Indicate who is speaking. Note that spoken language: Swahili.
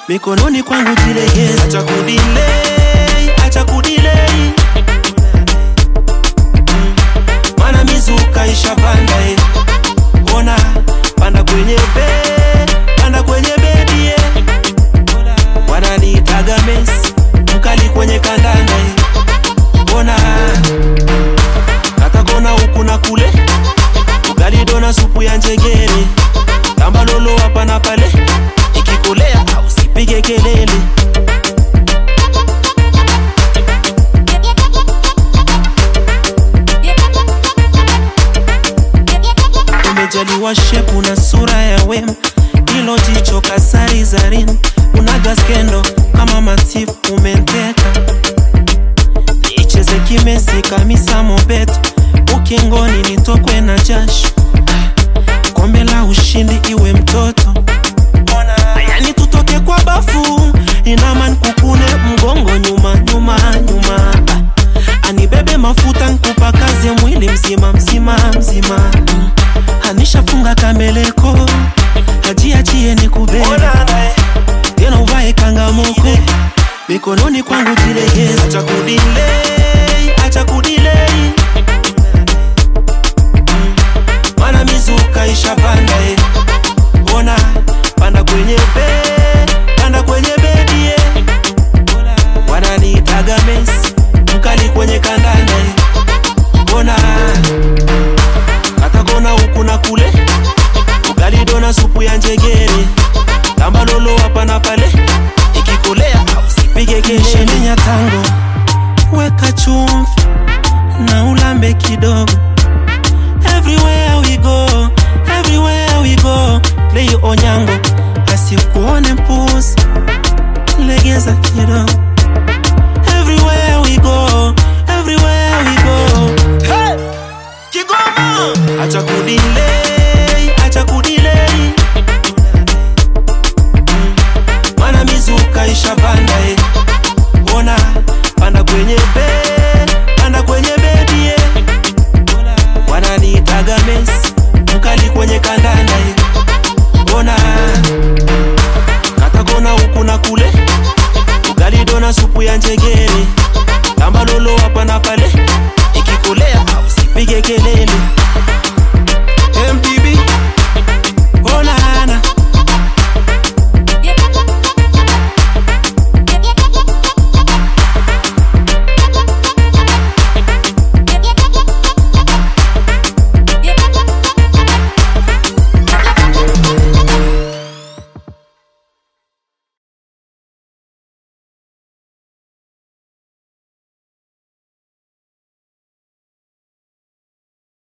Speaker 1: mikononi kwangu jilegeze, acha kudilei, acha kudilei, mana mizuka ishapanda eh. Ona panda kwenye be, panda kwenye bedi eh. Wananiitaga Messi, mkali kwenye kandanda eh. Ona katakona huku na kule, ugali dona supu ya njegere, tamba lolo hapa na pale, ikikolea usipige kelele. umejaliwa shepu na sura ya wema, hilo jicho kasari zarin, unaga skendo kama matifu umenteka, nicheze kimesi kamisa mobeto, ukingoni nitokwe na jasho, kombe la ushindi iwe mtoto yani tutoke kwa bafu, inaman kukune mgongo nyuma nyuma nyuma, anibebe mafuta nkupa kazi ya mwili mzima mzima mzima mm. anishafunga kameleko ajiachie ni kubeba tena uvae kangamoko mikononi kwangu jilegeze, acha kudilei, acha kudilei Mm. mana mizuka ishapanda eh. ona panda kwenye be panda kwenye bedi eh. wananiitaga Messi mkali kwenye kandanda eh. ona katakona huku na kule ugali dona supu ya njegere tamba lolo hapa na pale ikikolea usipige kelele ya tango weka chumvi na ulambe kidogo everywhere we go everywhere we go play onyango asikuone mpuzi legeza kidogo everywhere we go everywhere we go hey! Kigoma acha kudile